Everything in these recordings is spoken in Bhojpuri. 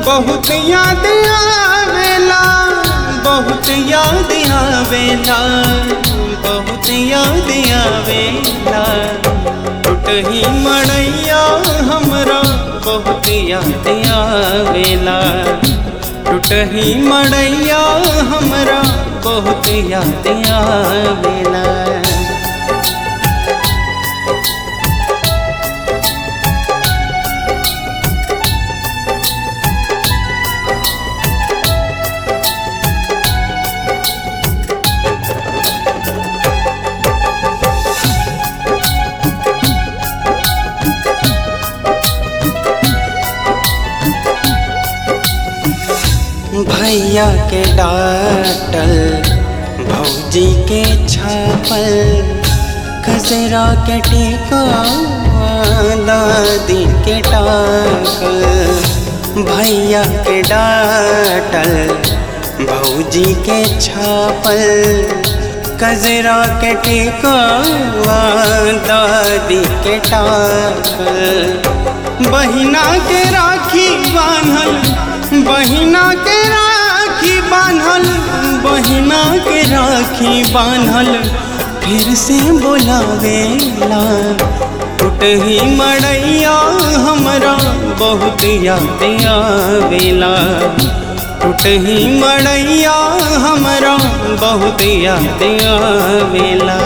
बहुत याद आवेला बहुत याद आवेला बहुत याद आवेला टूटही मड़ैया हमरा बहुत याद आवेला टूटही मड़ैया हमरा बहुत याद आवेला भैया के डाटल भौजी के छापल खसरा के टीका दादी के टाकल भैया के डाटल भौजी के छापल कजरा के टीका दादी के टाकल बहिना के राखी बान्हल बहिना के राखी बान्हल बहिना के राखी बान्हल फिर से बोलावेला टूटही मड़ैया हमरा बहुत याद आवेला टूटही मड़ैया हमरा बहुत याद आवेला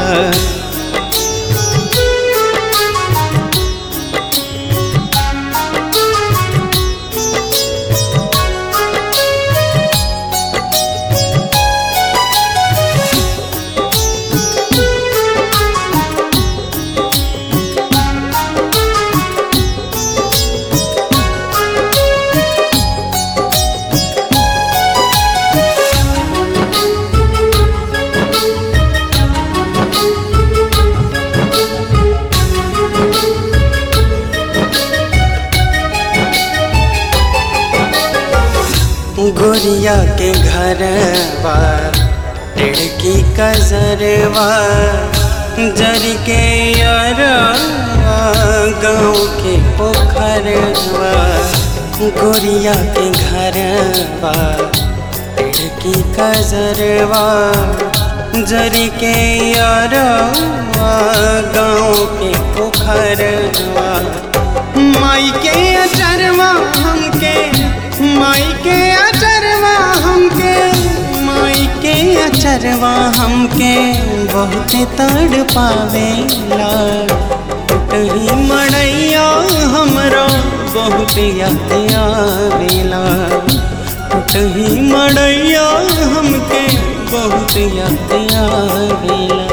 गोरिया के घरवा टिड़की कजरवा जर के यारवा गाँव के पोखरवा गोरिया के घरवा टिड़की कजरवा जर के यारवा गाँव के पोखरवा माई के अचरवा हमके माई के अचरवा हमके माई के अचरवा हमके बहुत तड़ पावेला टूटही मड़ैया हमरा बहुत याद आवेला टूटही मड़ैया हमके बहुत याद आवेला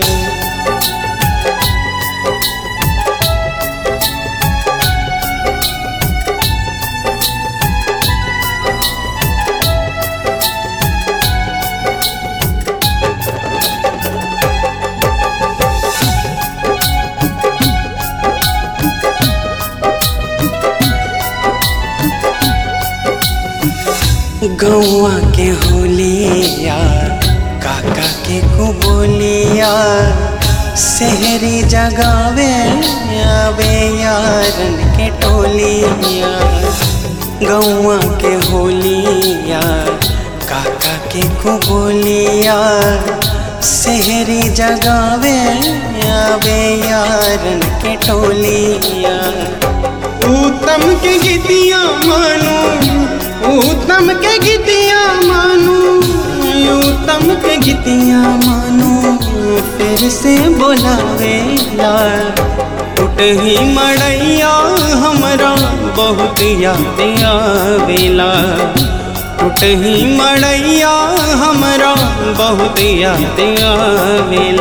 गौआ के होलिया काका के कुबोलिया शहरी जगावे आवे यारन के टोलिया गौआ के होलिया काका के कुबोलिया शहरी जगावे आवे यारन के टोलिया उत्तम के गीतिया मानो उत्तम के गीतिया मानो उत्तम के गीतिया मानो फिर से बोलावेला टूटही मड़ैया हमरा बहुत याद आवेला टूटही मड़ैया हमरा बहुत याद आवेला